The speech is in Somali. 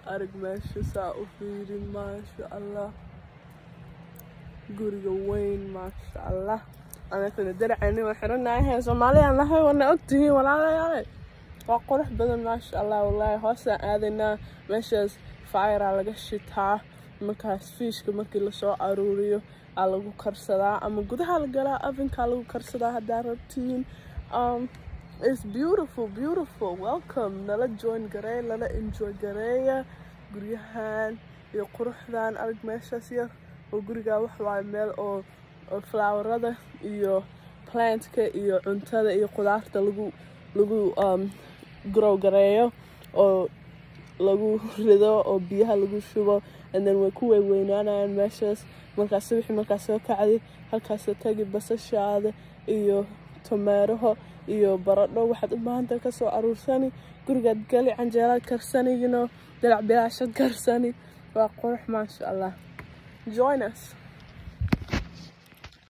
arag meesha saa u fiirin maasha allah guriga weyn maasha allah anakana daracani waa xiranahay soomaaliyaan nahay wana ogtihiin walaalayaal waa qurux badan maasha allah wallaahi hoosaan aadaynaa meeshaas fairaa laga shitaa markaas fiishka markii lasoo aruuriyo aa lagu karsadaa ama gudaha la galaa avinkaa lagu karsadaa haddaa rabtiin um, it's beautiful beautiful welcome nala join gareey nala enjoy gareeya guryahan iyo quruxdan arag meeshaas yar oo gurigaa wax waaye meel oo oo flowerada iyo plantka iyo cuntada iyo qudaarta lagu lagu um, grow gareeyo oo lagu rido oo biyaha lagu shubo and then way ku weyweynaanayaan meeshaas markaas wixii markaas soo kacday halkaasoo tagi basashaada iyo tomeeraho iyo baradho waxaad u baahantahay kasoo aruursani gurigaad gali canjeelaad karsani you know dalac bilaashad karsani waa qurux maasha allah join us